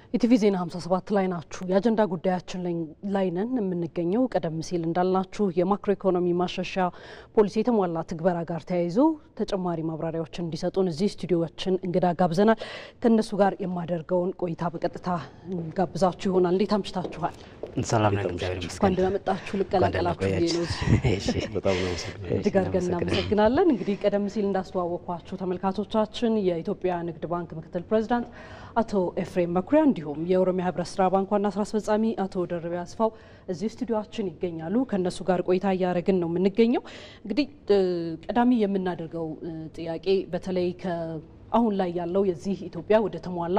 ኢቲቪ ዜና 57 ላይ ናችሁ። የአጀንዳ ጉዳያችን ላይ ነን የምንገኘው። ቀደም ሲል እንዳልናችሁ የማክሮ ኢኮኖሚ ማሻሻያ ፖሊሲ የተሟላ ትግበራ ጋር ተያይዞ ተጨማሪ ማብራሪያዎችን እንዲሰጡን እዚህ ስቱዲዮችን እንግዳ ጋብዘናል። ከእነሱ ጋር የማደርገውን ቆይታ በቀጥታ ጋብዛችሁ ይሆናል። እንዴት አምሽታችኋል? ሰላም ነን፣ እግዚአብሔር እንኳን ይመስገን። ደህና መጣችሁ። ልቀላቀላችሁ ብዬ ነው እዚህ በጣም ነው አመሰግናለሁ። እጅግ አድርገን እናመሰግናለን። እንግዲህ ቀደም ሲል እንዳስተዋወቅኳችሁ ተመልካቾቻችን የኢትዮጵያ ንግድ ባንክ ምክትል ፕሬዚዳንት አቶ ኤፍሬም መኩሪያ እንዲሁም የኦሮሚያ ህብረት ስራ ባንክ ዋና ስራ አስፈጻሚ አቶ ደርቤ አስፋው እዚህ ስቱዲዮችን ይገኛሉ። ከእነሱ ጋር ቆይታ እያደረግን ነው የምንገኘው። እንግዲህ እ ቀዳሚ የምናደርገው እ ጥያቄ በተለይ ከአሁን ላይ ያለው የዚህ ኢትዮጵያ ወደ ተሟላ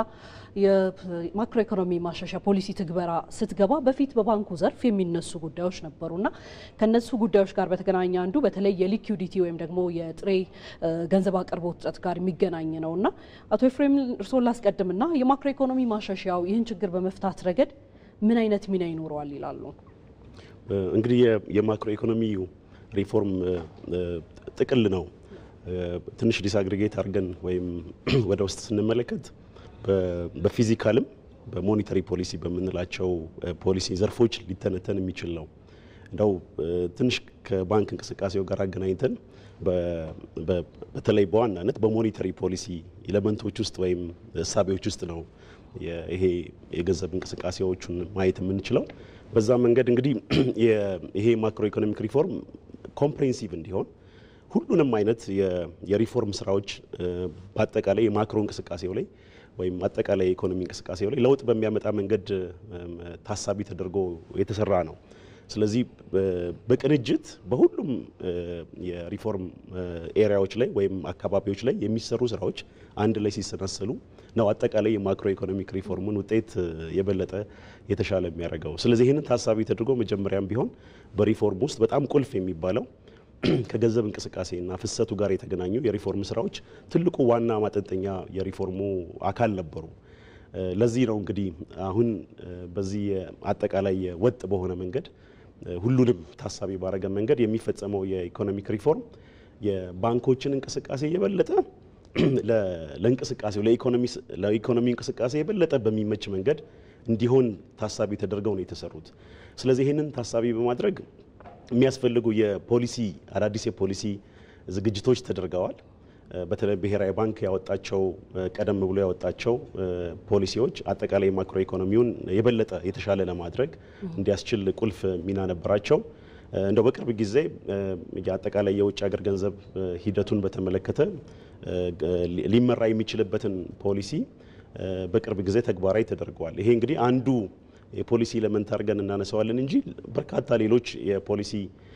የማክሮ ኢኮኖሚ ማሻሻያ ፖሊሲ ትግበራ ስትገባ በፊት በባንኩ ዘርፍ የሚነሱ ጉዳዮች ነበሩና ከነሱ ጉዳዮች ጋር በተገናኘ አንዱ በተለይ የሊኩዲቲ ወይም ደግሞ የጥሬ እ ገንዘብ አቅርቦት እጥረት ጋር የሚገናኝ ነው እና አቶ ኤፍሬም እርስዎን ላስቀድምና የማክሮ ኢኮኖሚ ማሻሻያው ይህን ችግር በመፍታት ረገድ ምን አይነት ሚና ይኖረዋል ይላሉ? እንግዲህ የ- የማክሮ ኢኮኖሚ ሪፎርም እ፣ ጥቅል ነው። እ፣ ትንሽ ዲስአግሪጌት አድርገን ወይም ወደ ውስጥ ስንመለከት በ- በፊዚካልም በሞኒተሪ ፖሊሲ በምንላቸው እ፣ ፖሊሲ ዘርፎች ሊተነተን የሚችል ነው። እንደው እ፣ ትንሽ ከባንክ እንቅስቃሴው ጋር አገናኝተን በ- በ- በተለይ በዋናነት በሞኒተሪ ፖሊሲ ኤሌመንቶች ውስጥ ወይም እሳቤዎች ውስጥ ነው የ- ይሄ የገንዘብ እንቅስቃሴዎቹን ማየት የምንችለው። በዛ መንገድ እንግዲህ የ- ይሄ ማክሮ ኢኮኖሚክ ሪፎርም ኮምፕሬንሲቭ እንዲሆን ሁሉንም አይነት የ- የሪፎርም ስራዎች እ፣ በአጠቃላይ የማክሮ እንቅስቃሴው ላይ ወይም አጠቃላይ የኢኮኖሚ እንቅስቃሴው ላይ ለውጥ በሚያመጣ መንገድ እም፣ ታሳቢ ተደርጎ የተሰራ ነው። ስለዚህ በ- በቅንጅት በሁሉም እ፣ የሪፎርም እ፣ ኤሪያዎች ላይ ወይም አካባቢዎች ላይ የሚሰሩ ስራዎች አንድ ላይ ሲሰናሰሉ ነው አጠቃላይ የማክሮ ኢኮኖሚክ ሪፎርሙን ውጤት እ፣ የበለጠ የተሻለ የሚያደርገው። ስለዚህ ይህንን ታሳቢ ተደርጎ መጀመሪያም ቢሆን በሪፎርም ውስጥ በጣም ቁልፍ የሚባለው ከገንዘብ እንቅስቃሴና ፍሰቱ ጋር የተገናኙ የሪፎርም ስራዎች ትልቁ ዋና ማጠንጠኛ የሪፎርሙ አካል ነበሩ። እ፣ ለዚህ ነው እንግዲህ አሁን እ፣ በዚህ አጠቃላይ ወጥ በሆነ መንገድ እ፣ ሁሉንም ታሳቢ ባረገ መንገድ የሚፈጸመው የኢኮኖሚክ ሪፎርም የባንኮችን እንቅስቃሴ የበለጠ ለ- ለእንቅስቃሴው ለኢኮኖሚ- ለኢኮኖሚ እንቅስቃሴ የበለጠ በሚመች መንገድ እንዲሆን ታሳቢ ተደርገው ነው የተሰሩት። ስለዚህ ይህንን ታሳቢ በማድረግ የሚያስፈልጉ የፖሊሲ አዳዲስ የፖሊሲ ዝግጅቶች ተደርገዋል። እ፣ በተለይ ብሔራዊ ባንክ ያወጣቸው እ፣ ቀደም ብሎ ያወጣቸው እ፣ ፖሊሲዎች አጠቃላይ ማክሮ ኢኮኖሚውን የበለጠ የተሻለ ለማድረግ እንዲያስችል ቁልፍ ሚና ነበራቸው። እ፣ እንደው በቅርብ ጊዜ እ፣ የአጠቃላይ የውጭ ሀገር ገንዘብ እ፣ ሂደቱን በተመለከተ እ፣ ሊ- ሊመራ የሚችልበትን ፖሊሲ እ፣ በቅርብ ጊዜ ተግባራዊ ተደርገዋል። ይሄ እንግዲህ አንዱ የፖሊሲ ኤሌመንት አድርገን እናነሳዋለን እንጂ በርካታ ሌሎች የፖሊሲ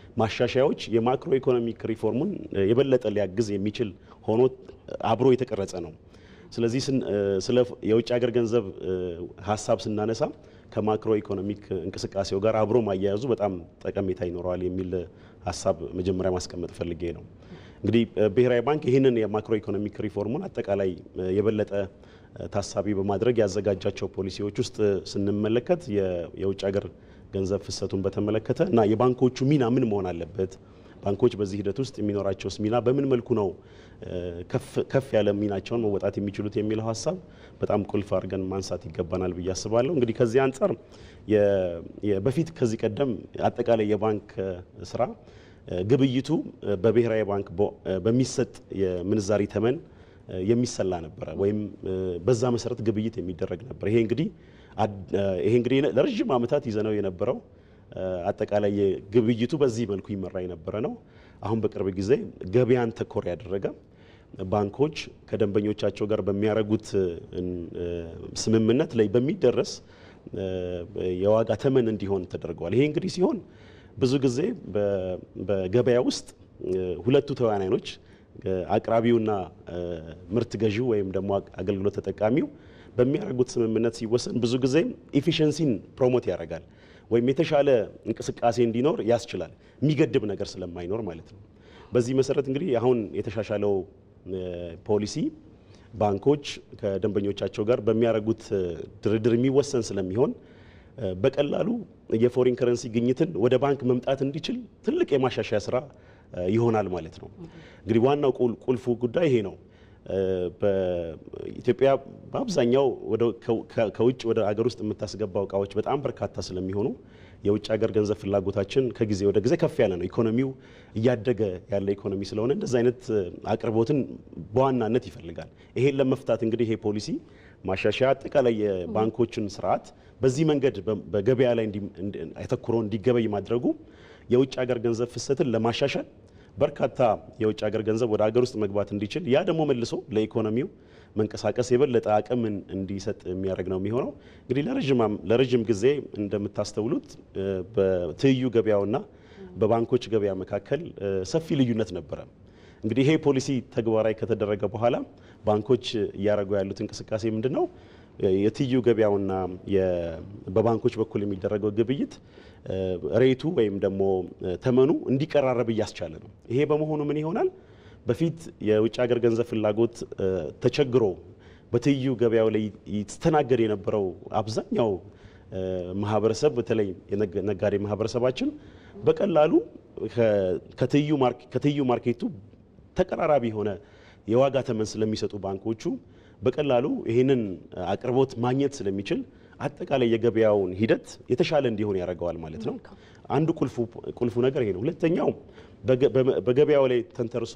ማሻሻያዎች የማክሮ ኢኮኖሚክ ሪፎርሙን እ፣ የበለጠ ሊያግዝ የሚችል ሆኖ አብሮ የተቀረጸ ነው። ስለዚህ ስን- እ፣ ስለ የውጭ ሀገር ገንዘብ እ፣ ሀሳብ ስናነሳ ከማክሮ ኢኮኖሚክ እንቅስቃሴው ጋር አብሮ ማያያዙ በጣም ጠቀሜታ ይኖረዋል የሚል ሀሳብ መጀመሪያ ማስቀመጥ ፈልጌ ነው። እንግዲህ እ፣ ብሔራዊ ባንክ ይህንን የማክሮ ኢኮኖሚክ ሪፎርሙን አጠቃላይ እ፣ የበለጠ እ፣ ታሳቢ በማድረግ ያዘጋጃቸው ፖሊሲዎች ውስጥ እ፣ ስንመለከት የ- የውጭ ሀገር ገንዘብ ፍሰቱን በተመለከተ እና የባንኮቹ ሚና ምን መሆን አለበት፣ ባንኮች በዚህ ሂደት ውስጥ የሚኖራቸውስ ሚና በምን መልኩ ነው እ፣ ከፍ- ከፍ ያለ ሚናቸውን መወጣት የሚችሉት የሚለው ሀሳብ በጣም ቁልፍ አድርገን ማንሳት ይገባናል ብዬ አስባለሁ። እንግዲህ ከዚህ አንጻር የ- የ- በፊት ከዚህ ቀደም አጠቃላይ የባንክ እ፣ ስራ እ፣ ግብይቱ እ፣ በብሔራዊ ባንክ በ- እ፣ በሚሰጥ የምንዛሪ ተመን እ፣ የሚሰላ ነበረ ወይም እ፣ በዛ መሰረት ግብይት የሚደረግ ነበር። ይሄ እንግዲህ አድ- እ፣ ይሄ እንግዲህ ለረዥም ዓመታት ይዘነው የነበረው እ፣ አጠቃላይ ግብይቱ በዚህ መልኩ ይመራ የነበረ ነው። አሁን በቅርብ ጊዜ ገበያን ተኮር ያደረገ ባንኮች ከደንበኞቻቸው ጋር በሚያደርጉት እ፣ እ፣ ስምምነት ላይ በሚደረስ እ፣ የዋጋ ተመን እንዲሆን ተደርገዋል። ይሄ እንግዲህ ሲሆን ብዙ ጊዜ በ- በገበያ ውስጥ እ፣ ሁለቱ ተዋናዮች እ፣ አቅራቢውና እ፣ ምርት ገዢው ወይም ደግሞ አግ- አገልግሎት ተጠቃሚው በሚያደርጉት ስምምነት ሲወሰን ብዙ ጊዜ ኢፊሽንሲን ፕሮሞት ያደርጋል ወይም የተሻለ እንቅስቃሴ እንዲኖር ያስችላል፣ የሚገድብ ነገር ስለማይኖር ማለት ነው። በዚህ መሰረት እንግዲህ አሁን የተሻሻለው እ፣ ፖሊሲ ባንኮች ከደንበኞቻቸው ጋር በሚያደርጉት እ፣ ድርድር የሚወሰን ስለሚሆን እ፣ በቀላሉ የፎሪን ከረንሲ ግኝትን ወደ ባንክ መምጣት እንዲችል ትልቅ የማሻሻያ ስራ እ፣ ይሆናል ማለት ነው። እንግዲህ ዋናው ቁል- ቁልፉ ጉዳይ ይሄ ነው። በኢትዮጵያ በአብዛኛው ከውጭ ወደ ሀገር ውስጥ የምታስገባው እቃዎች በጣም በርካታ ስለሚሆኑ የውጭ ሀገር ገንዘብ ፍላጎታችን ከጊዜ ወደ ጊዜ ከፍ ያለ ነው። ኢኮኖሚው እያደገ ያለ ኢኮኖሚ ስለሆነ እንደዚህ አይነት አቅርቦትን በዋናነት ይፈልጋል። ይሄን ለመፍታት እንግዲህ ይሄ ፖሊሲ ማሻሻያ አጠቃላይ የባንኮችን ስርዓት በዚህ መንገድ በገበያ ላይ አተኩሮ እንዲገበይ ማድረጉ የውጭ ሀገር ገንዘብ ፍሰትን ለማሻሻል በርካታ የውጭ ሀገር ገንዘብ ወደ ሀገር ውስጥ መግባት እንዲችል ያ ደግሞ መልሶ ለኢኮኖሚው መንቀሳቀስ የበለጠ አቅምን እንዲሰጥ የሚያደርግ ነው የሚሆነው። እንግዲህ ለረዥም ጊዜ እንደምታስተውሉት በትይዩ ገበያውና በባንኮች ገበያ መካከል ሰፊ ልዩነት ነበረ። እንግዲህ ይሄ ፖሊሲ ተግባራዊ ከተደረገ በኋላ ባንኮች እያደረጉ ያሉት እንቅስቃሴ ምንድን ነው? የትይዩ ገበያውና በባንኮች በኩል የሚደረገው ግብይት ሬቱ ወይም ደግሞ ተመኑ እንዲቀራረብ እያስቻለ ነው። ይሄ በመሆኑ ምን ይሆናል? በፊት የውጭ ሀገር ገንዘብ ፍላጎት ተቸግሮ በትይዩ ገበያው ላይ ይስተናገድ የነበረው አብዛኛው ማህበረሰብ በተለይ ነጋዴ ማህበረሰባችን በቀላሉ ከትይዩ ማርኬቱ ተቀራራቢ የሆነ የዋጋ ተመን ስለሚሰጡ ባንኮቹ በቀላሉ ይህንን አቅርቦት ማግኘት ስለሚችል አጠቃላይ የገበያውን ሂደት የተሻለ እንዲሆን ያደርገዋል ማለት ነው። አንዱ ቁልፉ ነገር ይሄ ነው። ሁለተኛው በገበያው ላይ ተንተርሶ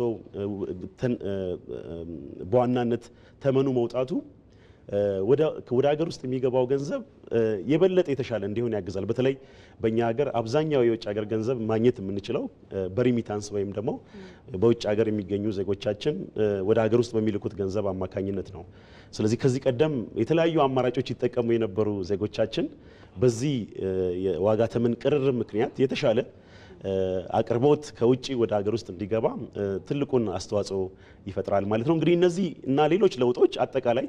በዋናነት ተመኑ መውጣቱ ወደ ሀገር ውስጥ የሚገባው ገንዘብ የበለጠ የተሻለ እንዲሆን ያግዛል። በተለይ በእኛ ሀገር አብዛኛው የውጭ ሀገር ገንዘብ ማግኘት የምንችለው በሪሚታንስ ወይም ደግሞ በውጭ ሀገር የሚገኙ ዜጎቻችን ወደ ሀገር ውስጥ በሚልኩት ገንዘብ አማካኝነት ነው። ስለዚህ ከዚህ ቀደም የተለያዩ አማራጮች ይጠቀሙ የነበሩ ዜጎቻችን በዚህ የዋጋ ተመን ቅርርብ ምክንያት የተሻለ አቅርቦት ከውጭ ወደ ሀገር ውስጥ እንዲገባ ትልቁን አስተዋጽኦ ይፈጥራል ማለት ነው። እንግዲህ እነዚህ እና ሌሎች ለውጦች አጠቃላይ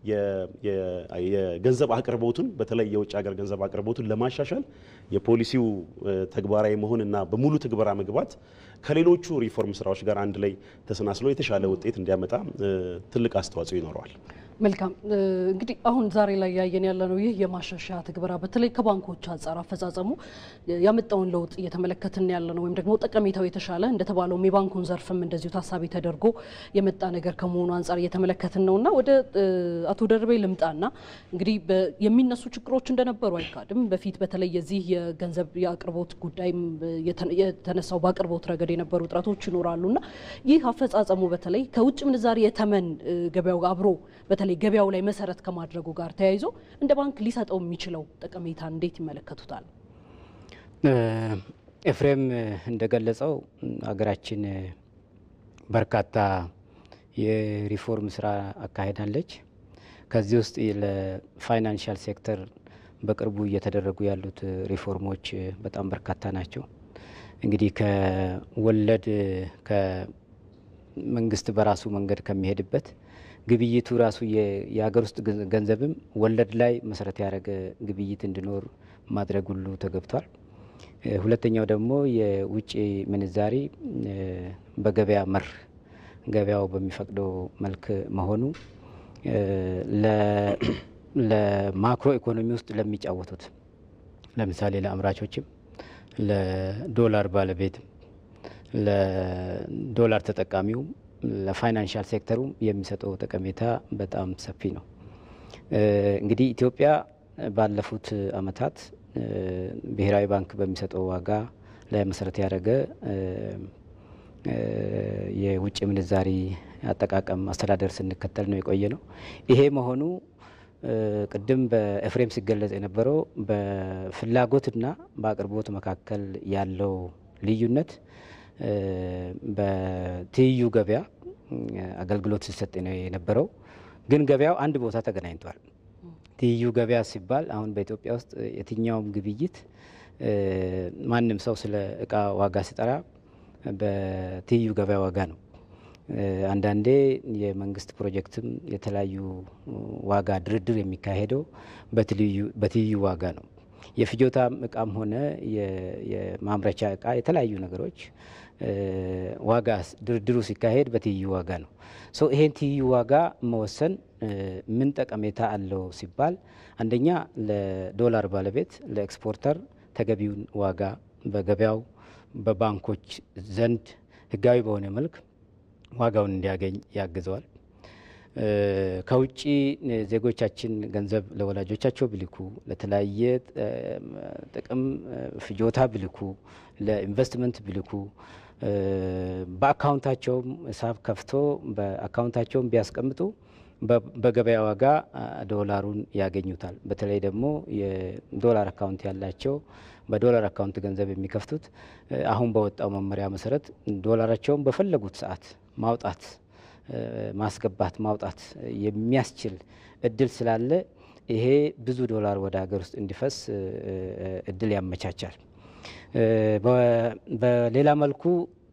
የገንዘብ አቅርቦቱን በተለይ የውጭ ሀገር ገንዘብ አቅርቦቱን ለማሻሻል የፖሊሲው ተግባራዊ መሆን እና በሙሉ ትግበራ መግባት ከሌሎቹ ሪፎርም ስራዎች ጋር አንድ ላይ ተሰናስሎ የተሻለ ውጤት እንዲያመጣ ትልቅ አስተዋጽኦ ይኖረዋል። መልካም እንግዲህ አሁን ዛሬ ላይ ያየን ያለ ነው። ይህ የማሻሻያ ትግበራ በተለይ ከባንኮች አንጻር አፈጻጸሙ ያመጣውን ለውጥ እየተመለከትን ያለ ነው፣ ወይም ደግሞ ጠቀሜታው የተሻለ እንደተባለውም የባንኩን ዘርፍም እንደዚሁ ታሳቢ ተደርጎ የመጣ ነገር ከመሆኑ አንጻር እየተመለከትን ነው እና ወደ አቶ ደርቤ ልምጣና እንግዲህ የሚነሱ ችግሮች እንደነበሩ አይካድም። በፊት በተለይ የዚህ የገንዘብ የአቅርቦት ጉዳይም የተነሳው በአቅርቦት ረገድ የነበሩ እጥረቶች ይኖራሉ እና ይህ አፈጻጸሙ በተለይ ከውጭ ምንዛሪ የተመን ገበያው ጋር አብሮ በተለይ ገበያው ላይ መሰረት ከማድረጉ ጋር ተያይዞ እንደ ባንክ ሊሰጠው የሚችለው ጠቀሜታ እንዴት ይመለከቱታል? ኤፍሬም እንደገለጸው ሀገራችን በርካታ የሪፎርም ስራ አካሄዳለች። ከዚህ ውስጥ ለፋይናንሻል ሴክተር በቅርቡ እየተደረጉ ያሉት ሪፎርሞች በጣም በርካታ ናቸው። እንግዲህ ከወለድ ከመንግስት በራሱ መንገድ ከሚሄድበት ግብይቱ ራሱ የሀገር ውስጥ ገንዘብም ወለድ ላይ መሰረት ያደረገ ግብይት እንዲኖር ማድረግ ሁሉ ተገብቷል። ሁለተኛው ደግሞ የውጭ ምንዛሪ በገበያ መር ገበያው በሚፈቅደው መልክ መሆኑ ለማክሮ ኢኮኖሚ ውስጥ ለሚጫወቱት ለምሳሌ ለአምራቾችም፣ ለዶላር ባለቤትም፣ ለዶላር ተጠቃሚውም ለፋይናንሻል ሴክተሩ የሚሰጠው ጠቀሜታ በጣም ሰፊ ነው። እንግዲህ ኢትዮጵያ ባለፉት ዓመታት ብሔራዊ ባንክ በሚሰጠው ዋጋ ላይ መሰረት ያደረገ የውጭ ምንዛሪ አጠቃቀም አስተዳደር ስንከተል ነው የቆየ ነው። ይሄ መሆኑ ቅድም በኤፍሬም ሲገለጽ የነበረው በፍላጎትና በአቅርቦት መካከል ያለው ልዩነት በትይዩ ገበያ አገልግሎት ሲሰጥ ነው የነበረው። ግን ገበያው አንድ ቦታ ተገናኝቷል። ትይዩ ገበያ ሲባል አሁን በኢትዮጵያ ውስጥ የትኛውም ግብይት ማንም ሰው ስለ እቃ ዋጋ ሲጠራ በትይዩ ገበያ ዋጋ ነው። አንዳንዴ የመንግስት ፕሮጀክትም የተለያዩ ዋጋ ድርድር የሚካሄደው በትይዩ ዋጋ ነው። የፍጆታም እቃም ሆነ የማምረቻ እቃ የተለያዩ ነገሮች ዋጋ ድርድሩ ሲካሄድ በትይዩ ዋጋ ነው። ሶ ይሄን ትይዩ ዋጋ መወሰን ምን ጠቀሜታ አለው ሲባል አንደኛ ለዶላር ባለቤት ለኤክስፖርተር ተገቢውን ዋጋ በገበያው በባንኮች ዘንድ ህጋዊ በሆነ መልክ ዋጋውን እንዲያገኝ ያግዘዋል። ከውጭ ዜጎቻችን ገንዘብ ለወላጆቻቸው ቢልኩ፣ ለተለያየ ጥቅም ፍጆታ ቢልኩ፣ ለኢንቨስትመንት ቢልኩ በአካውንታቸውም ሂሳብ ከፍቶ በአካውንታቸውም ቢያስቀምጡ በገበያ ዋጋ ዶላሩን ያገኙታል። በተለይ ደግሞ የዶላር አካውንት ያላቸው በዶላር አካውንት ገንዘብ የሚከፍቱት አሁን በወጣው መመሪያ መሰረት ዶላራቸውን በፈለጉት ሰዓት ማውጣት፣ ማስገባት፣ ማውጣት የሚያስችል እድል ስላለ ይሄ ብዙ ዶላር ወደ ሀገር ውስጥ እንዲፈስ እድል ያመቻቻል። በሌላ መልኩ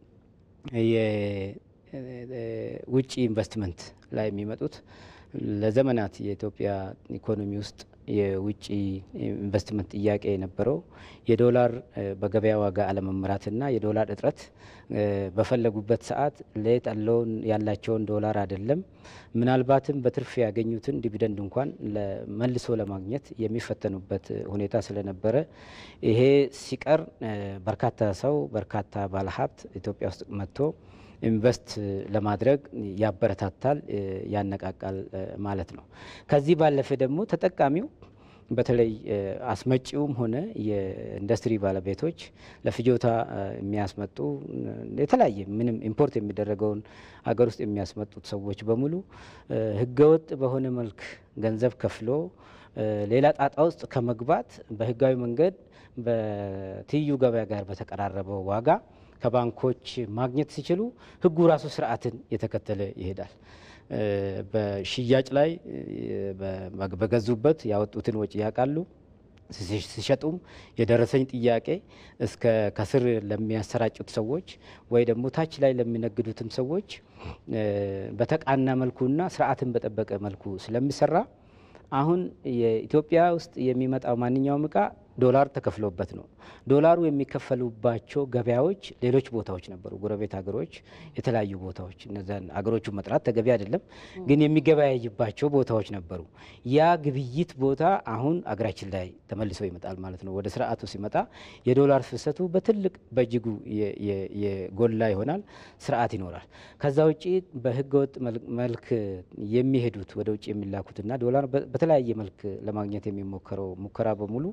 የውጭ ኢንቨስትመንት ላይ የሚመጡት ለዘመናት የኢትዮጵያ ኢኮኖሚ ውስጥ የውጭ ኢንቨስትመንት ጥያቄ የነበረው የዶላር በገበያ ዋጋ አለመመራትና የዶላር እጥረት በፈለጉበት ሰዓት ሌት ያለውን ያላቸውን ዶላር አይደለም ምናልባትም በትርፍ ያገኙትን ዲቪደንድ እንኳን መልሶ ለማግኘት የሚፈተኑበት ሁኔታ ስለነበረ ይሄ ሲቀር በርካታ ሰው በርካታ ባለሀብት ኢትዮጵያ ውስጥ መጥቶ ኢንቨስት ለማድረግ ያበረታታል፣ ያነቃቃል ማለት ነው። ከዚህ ባለፈ ደግሞ ተጠቃሚው በተለይ አስመጪውም ሆነ የኢንዱስትሪ ባለቤቶች ለፍጆታ የሚያስመጡ የተለያየ ምንም ኢምፖርት የሚደረገውን አገር ውስጥ የሚያስመጡት ሰዎች በሙሉ ሕገወጥ በሆነ መልክ ገንዘብ ከፍሎ ሌላ ጣጣ ውስጥ ከመግባት በህጋዊ መንገድ በትይዩ ገበያ ጋር በተቀራረበው ዋጋ ከባንኮች ማግኘት ሲችሉ ህጉ ራሱ ስርዓትን የተከተለ ይሄዳል። በሽያጭ ላይ በገዙበት ያወጡትን ወጪ ያውቃሉ። ሲሸጡም የደረሰኝ ጥያቄ እስከ ከስር ለሚያሰራጩት ሰዎች ወይ ደግሞ ታች ላይ ለሚነግዱትም ሰዎች በተቃና መልኩና ስርዓትን በጠበቀ መልኩ ስለሚሰራ አሁን የኢትዮጵያ ውስጥ የሚመጣው ማንኛውም እቃ ዶላር ተከፍሎበት ነው። ዶላሩ የሚከፈሉባቸው ገበያዎች ሌሎች ቦታዎች ነበሩ፣ ጎረቤት ሀገሮች፣ የተለያዩ ቦታዎች። እነዚያን ሀገሮቹ መጥራት ተገቢ አይደለም፣ ግን የሚገበያይባቸው ቦታዎች ነበሩ። ያ ግብይት ቦታ አሁን አገራችን ላይ ተመልሶ ይመጣል ማለት ነው። ወደ ስርዓቱ ሲመጣ የዶላር ፍሰቱ በትልቅ በእጅጉ የጎላ ይሆናል፣ ስርዓት ይኖራል። ከዛ ውጭ በህገወጥ መልክ የሚሄዱት ወደ ውጭ የሚላኩትና ዶላር በተለያየ መልክ ለማግኘት የሚሞከረው ሙከራ በሙሉ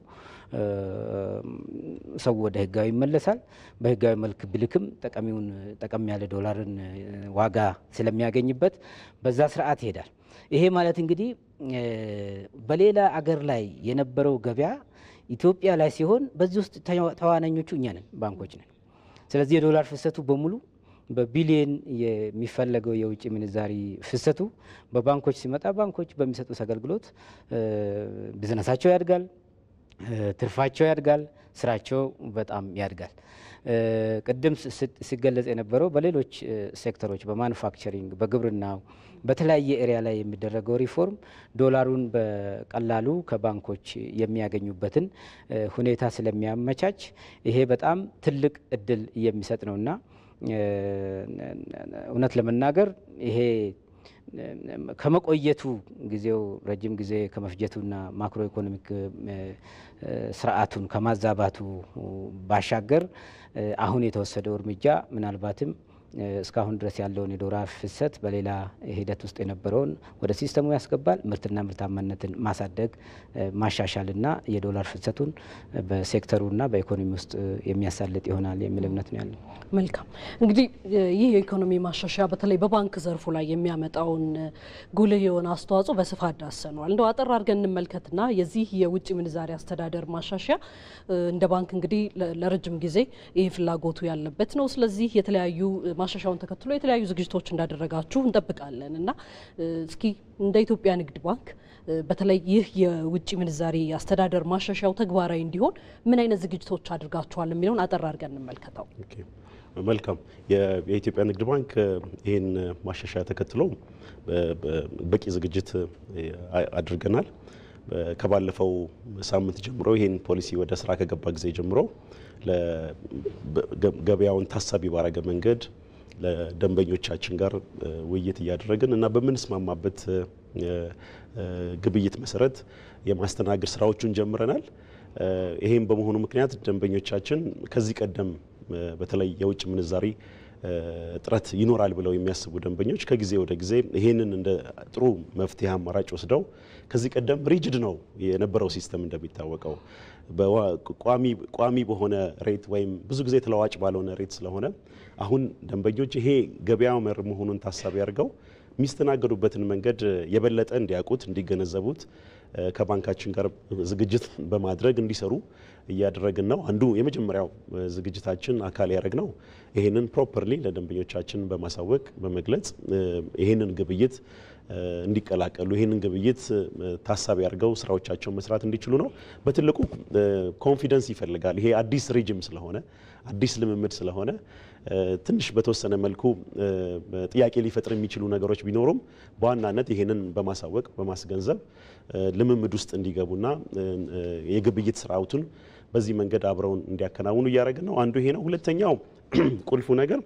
ሰው ወደ ህጋዊ ይመለሳል። በህጋዊ መልክ ብልክም ጠቀሚውን ጠቀም ያለ ዶላርን ዋጋ ስለሚያገኝበት በዛ ስርዓት ይሄዳል። ይሄ ማለት እንግዲህ በሌላ አገር ላይ የነበረው ገበያ ኢትዮጵያ ላይ ሲሆን በዚህ ውስጥ ተዋናኞቹ እኛ ነን፣ ባንኮች ነን። ስለዚህ የዶላር ፍሰቱ በሙሉ በቢሊየን የሚፈለገው የውጭ ምንዛሪ ፍሰቱ በባንኮች ሲመጣ ባንኮች በሚሰጡት አገልግሎት ቢዝነሳቸው ያድጋል፣ ትርፋቸው ያድጋል፣ ስራቸው በጣም ያድጋል። ቅድም ሲገለጽ የነበረው በሌሎች ሴክተሮች በማኑፋክቸሪንግ፣ በግብርናው፣ በተለያየ ኤሪያ ላይ የሚደረገው ሪፎርም ዶላሩን በቀላሉ ከባንኮች የሚያገኙበትን ሁኔታ ስለሚያመቻች ይሄ በጣም ትልቅ እድል የሚሰጥ ነውና እውነት ለመናገር ይሄ ከመቆየቱ ጊዜው ረጅም ጊዜ ከመፍጀቱና ማክሮ ኢኮኖሚክ ስርዓቱን ከማዛባቱ ባሻገር አሁን የተወሰደው እርምጃ ምናልባትም እስካሁን ድረስ ያለውን የዶላር ፍሰት በሌላ ሂደት ውስጥ የነበረውን ወደ ሲስተሙ ያስገባል። ምርትና ምርታማነትን ማሳደግ ማሻሻልና የዶላር ፍሰቱን በሴክተሩና በኢኮኖሚ ውስጥ የሚያሳልጥ ይሆናል የሚል እምነት ነው ያለው። መልካም እንግዲህ ይህ የኢኮኖሚ ማሻሻያ በተለይ በባንክ ዘርፉ ላይ የሚያመጣውን ጉልህ የሆነ አስተዋጽኦ በስፋት ዳሰነዋል። እንደው አጠር አድርገን እንመልከትና የዚህ የውጭ ምንዛሪ አስተዳደር ማሻሻያ እንደ ባንክ እንግዲህ ለረጅም ጊዜ ይህ ፍላጎቱ ያለበት ነው። ስለዚህ የተለያዩ ማሻሻያውን ተከትሎ የተለያዩ ዝግጅቶች እንዳደረጋችሁ እንጠብቃለን እና እስኪ እንደ ኢትዮጵያ ንግድ ባንክ በተለይ ይህ የውጭ ምንዛሪ አስተዳደር ማሻሻያው ተግባራዊ እንዲሆን ምን አይነት ዝግጅቶች አድርጋችኋል የሚለውን አጠር አድርገን እንመልከተው። መልካም። የኢትዮጵያ ንግድ ባንክ ይህን ማሻሻያ ተከትሎ በቂ ዝግጅት አድርገናል። ከባለፈው ሳምንት ጀምሮ ይህን ፖሊሲ ወደ ስራ ከገባ ጊዜ ጀምሮ ገበያውን ታሳቢ ባረገ መንገድ ለደንበኞቻችን ጋር ውይይት እያደረግን እና በምንስማማበት ግብይት መሰረት የማስተናገድ ስራዎቹን ጀምረናል። ይሄም በመሆኑ ምክንያት ደንበኞቻችን ከዚህ ቀደም በተለይ የውጭ ምንዛሪ ጥረት ይኖራል ብለው የሚያስቡ ደንበኞች ከጊዜ ወደ ጊዜ ይህንን እንደ ጥሩ መፍትሄ አማራጭ ወስደው ከዚህ ቀደም ሪጅድ ነው የነበረው ሲስተም እንደሚታወቀው ቋሚ በሆነ ሬት ወይም ብዙ ጊዜ ተለዋጭ ባልሆነ ሬት ስለሆነ አሁን ደንበኞች ይሄ ገበያ መር መሆኑን ታሳቢ አድርገው የሚስተናገዱበትን መንገድ የበለጠ እንዲያውቁት እንዲገነዘቡት ከባንካችን ጋር ዝግጅት በማድረግ እንዲሰሩ እያደረግን ነው። አንዱ የመጀመሪያው ዝግጅታችን አካል ያደረግ ነው። ይህንን ፕሮፐርሊ ለደንበኞቻችን በማሳወቅ በመግለጽ ይህንን ግብይት እንዲቀላቀሉ ይህንን ግብይት ታሳቢ አድርገው ስራዎቻቸውን መስራት እንዲችሉ ነው። በትልቁ ኮንፊደንስ ይፈልጋል። ይሄ አዲስ ሬጅም ስለሆነ አዲስ ልምምድ ስለሆነ ትንሽ በተወሰነ መልኩ ጥያቄ ሊፈጥር የሚችሉ ነገሮች ቢኖሩም በዋናነት ይህንን በማሳወቅ በማስገንዘብ ልምምድ ውስጥ እንዲገቡና የግብይት ስርዓቱን በዚህ መንገድ አብረውን እንዲያከናውኑ እያደረግን ነው። አንዱ ይሄ ነው። ሁለተኛው ቁልፉ ነገር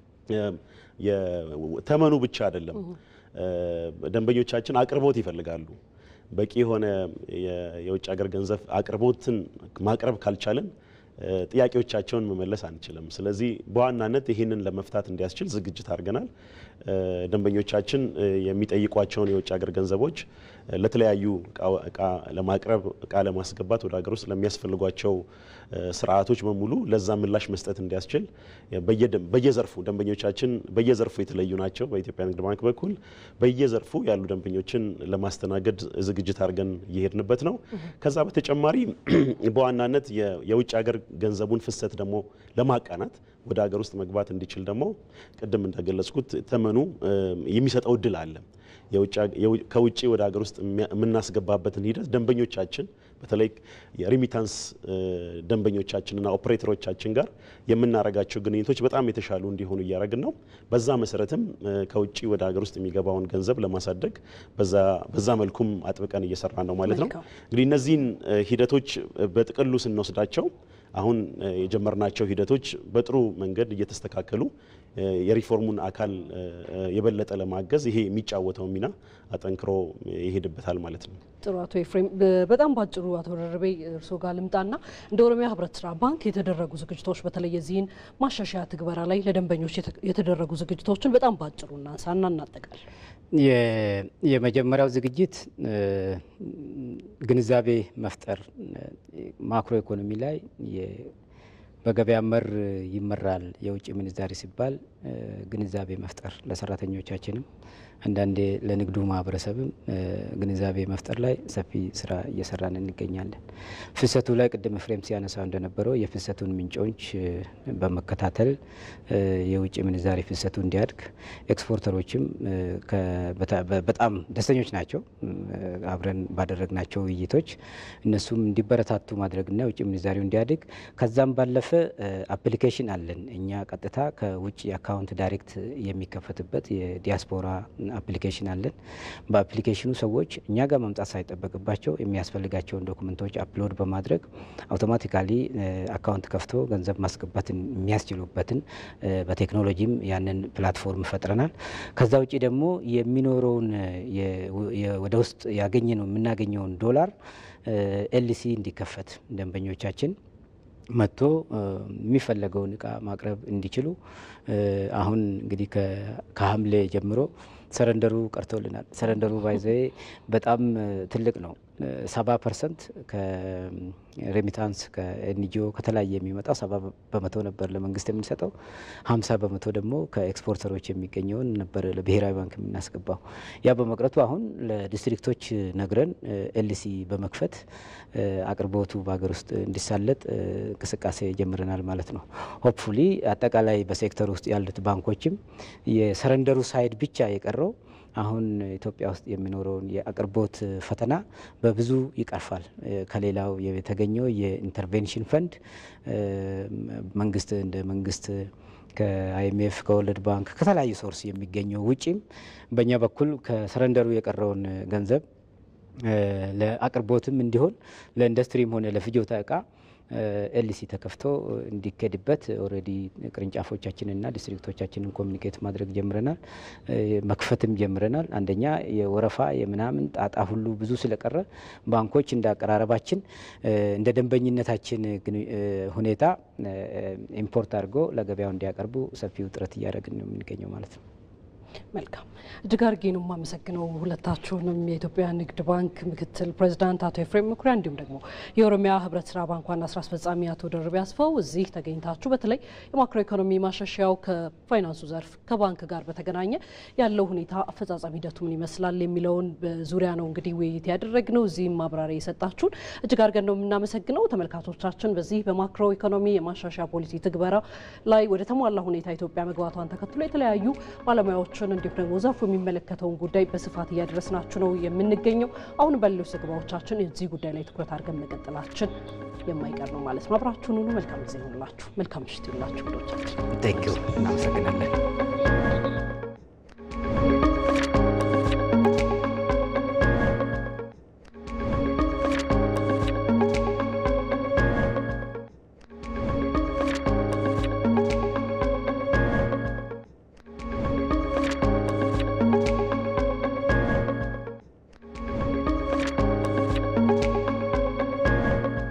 ተመኑ ብቻ አይደለም። ደንበኞቻችን አቅርቦት ይፈልጋሉ። በቂ የሆነ የውጭ ሀገር ገንዘብ አቅርቦትን ማቅረብ ካልቻለን ጥያቄዎቻቸውን መመለስ አንችልም። ስለዚህ በዋናነት ይህንን ለመፍታት እንዲያስችል ዝግጅት አድርገናል። ደንበኞቻችን የሚጠይቋቸውን የውጭ ሀገር ገንዘቦች ለተለያዩ እቃ ለማቅረብ እቃ ለማስገባት ወደ ሀገር ውስጥ ለሚያስፈልጓቸው ስርዓቶች በሙሉ ለዛ ምላሽ መስጠት እንዲያስችል በየዘርፉ ደንበኞቻችን በየዘርፉ የተለዩ ናቸው። በኢትዮጵያ ንግድ ባንክ በኩል በየዘርፉ ያሉ ደንበኞችን ለማስተናገድ ዝግጅት አድርገን እየሄድንበት ነው። ከዛ በተጨማሪ በዋናነት የውጭ ሀገር ገንዘቡን ፍሰት ደግሞ ለማቃናት ወደ ሀገር ውስጥ መግባት እንዲችል ደግሞ ቅድም እንደገለጽኩት ተመኑ የሚሰጠው እድል አለ። ከውጭ ወደ ሀገር ውስጥ የምናስገባበትን ሂደት ደንበኞቻችን በተለይ የሪሚታንስ ደንበኞቻችንና ኦፕሬተሮቻችን ጋር የምናረጋቸው ግንኙነቶች በጣም የተሻሉ እንዲሆኑ እያደረግን ነው። በዛ መሰረትም ከውጭ ወደ ሀገር ውስጥ የሚገባውን ገንዘብ ለማሳደግ በዛ መልኩም አጥብቀን እየሰራ ነው ማለት ነው። እንግዲህ እነዚህን ሂደቶች በጥቅሉ ስንወስዳቸው አሁን የጀመርናቸው ሂደቶች በጥሩ መንገድ እየተስተካከሉ የሪፎርሙን አካል የበለጠ ለማገዝ ይሄ የሚጫወተው ሚና አጠንክሮ ይሄድበታል ማለት ነው። ጥሩ አቶ ኤፍሬም፣ በጣም ባጭሩ አቶ ደርቤ እርስዎ ጋር ልምጣና እንደ ኦሮሚያ ህብረት ስራ ባንክ የተደረጉ ዝግጅቶች በተለይ የዚህን ማሻሻያ ትግበራ ላይ ለደንበኞች የተደረጉ ዝግጅቶችን በጣም ባጭሩ እናንሳና እናጠቃል። የመጀመሪያው ዝግጅት ግንዛቤ መፍጠር ማክሮ ኢኮኖሚ ላይ በገበያ መር ይመራል የውጭ ምንዛሪ ሲባል ግንዛቤ መፍጠር ለሰራተኞቻችንም አንዳንዴ ለንግዱ ማህበረሰብም ግንዛቤ መፍጠር ላይ ሰፊ ስራ እየሰራን እንገኛለን። ፍሰቱ ላይ ቅድም ፍሬም ሲያነሳ እንደነበረው የፍሰቱን ምንጮች በመከታተል የውጭ ምንዛሪ ፍሰቱ እንዲያድግ ኤክስፖርተሮችም በጣም ደስተኞች ናቸው። አብረን ባደረግናቸው ውይይቶች እነሱም እንዲበረታቱ ማድረግና የውጭ ምንዛሪው እንዲያድግ ከዛም ባለፈ አፕሊኬሽን አለን እኛ ቀጥታ ከውጭ አካውንት ዳይሬክት የሚከፈትበት የዲያስፖራ አፕሊኬሽን አለን። በአፕሊኬሽኑ ሰዎች እኛ ጋር መምጣት ሳይጠበቅባቸው የሚያስፈልጋቸውን ዶክመንቶች አፕሎድ በማድረግ አውቶማቲካሊ አካውንት ከፍቶ ገንዘብ ማስገባት የሚያስችሉበትን በቴክኖሎጂም ያንን ፕላትፎርም ፈጥረናል። ከዛ ውጭ ደግሞ የሚኖረውን ወደ ውስጥ ያገኘ ነው የምናገኘውን ዶላር ኤልሲ እንዲከፈት ደንበኞቻችን መጥቶ የሚፈለገውን እቃ ማቅረብ እንዲችሉ አሁን እንግዲህ ከሐምሌ ጀምሮ ሰረንደሩ ቀርቶልናል። ሰረንደሩ ባይዘ በጣም ትልቅ ነው። ሰባ ፐርሰንት ከሬሚታንስ ከኤንጂኦ ከተለያየ የሚመጣው ሰባ በመቶ ነበር ለመንግስት የምንሰጠው፣ ሀምሳ በመቶ ደግሞ ከኤክስፖርተሮች የሚገኘውን ነበር ለብሔራዊ ባንክ የምናስገባው። ያ በመቅረቱ አሁን ለዲስትሪክቶች ነግረን ኤልሲ በመክፈት አቅርቦቱ በሀገር ውስጥ እንዲሳለጥ እንቅስቃሴ ጀምረናል ማለት ነው። ሆፕፉሊ አጠቃላይ በሴክተር ውስጥ ያሉት ባንኮችም የሰረንደሩ ሳይድ ብቻ የቀረው አሁን ኢትዮጵያ ውስጥ የሚኖረውን የአቅርቦት ፈተና በብዙ ይቀርፋል። ከሌላው የተገኘው የኢንተርቬንሽን ፈንድ መንግስት እንደ መንግስት ከአይኤምኤፍ ከወርልድ ባንክ ከተለያዩ ሶርስ የሚገኘው ውጪም በእኛ በኩል ከሰረንደሩ የቀረውን ገንዘብ ለአቅርቦትም እንዲሆን ለኢንዱስትሪም ሆነ ለፍጆታ እቃ ኤልሲ ተከፍቶ እንዲኬድበት ኦልሬዲ ቅርንጫፎቻችንና ዲስትሪክቶቻችንን ኮሚኒኬት ማድረግ ጀምረናል። መክፈትም ጀምረናል። አንደኛ የወረፋ የምናምን ጣጣ ሁሉ ብዙ ስለቀረ ባንኮች እንደ አቀራረባችን እንደ ደንበኝነታችን ሁኔታ ኢምፖርት አድርጎ ለገበያው እንዲያቀርቡ ሰፊው ጥረት እያደረግን ነው የምንገኘው ማለት ነው። መልካም እጅግ አድርጌ ነው የማመሰግነው ሁለታችሁንም የኢትዮጵያ ንግድ ባንክ ምክትል ፕሬዚዳንት አቶ ኤፍሬም መኩሪያ እንዲሁም ደግሞ የኦሮሚያ ህብረት ስራ ባንክ ዋና ስራ አስፈጻሚ አቶ ደርቤ አስፋው እዚህ ተገኝታችሁ በተለይ የማክሮ ኢኮኖሚ ማሻሻያው ከፋይናንሱ ዘርፍ ከባንክ ጋር በተገናኘ ያለው ሁኔታ አፈጻጸም ሂደቱ ምን ይመስላል የሚለውን ዙሪያ ነው እንግዲህ ውይይት ያደረግነው። እዚህም ማብራሪያ የሰጣችሁን እጅግ አድርገን ነው የምናመሰግነው። ተመልካቾቻችን በዚህ በማክሮ ኢኮኖሚ የማሻሻያ ፖሊሲ ትግበራ ላይ ወደ ተሟላ ሁኔታ ኢትዮጵያ መግባቷን ተከትሎ የተለያዩ ባለሙያዎችን እንዲሁም ደግሞ ዘርፉ የሚመለከተውን ጉዳይ በስፋት እያደረስናችሁ ነው የምንገኘው። አሁን በሌሎች ዘገባዎቻችን እዚህ ጉዳይ ላይ ትኩረት አድርገን መቀጠላችን የማይቀር ነው ማለት ነው። አብራችሁን ሁኑ። መልካም ጊዜ ይሆንላችሁ። መልካም ምሽት ይሁንላችሁ። ዶቻችን ቴንኪው እናመሰግናለን።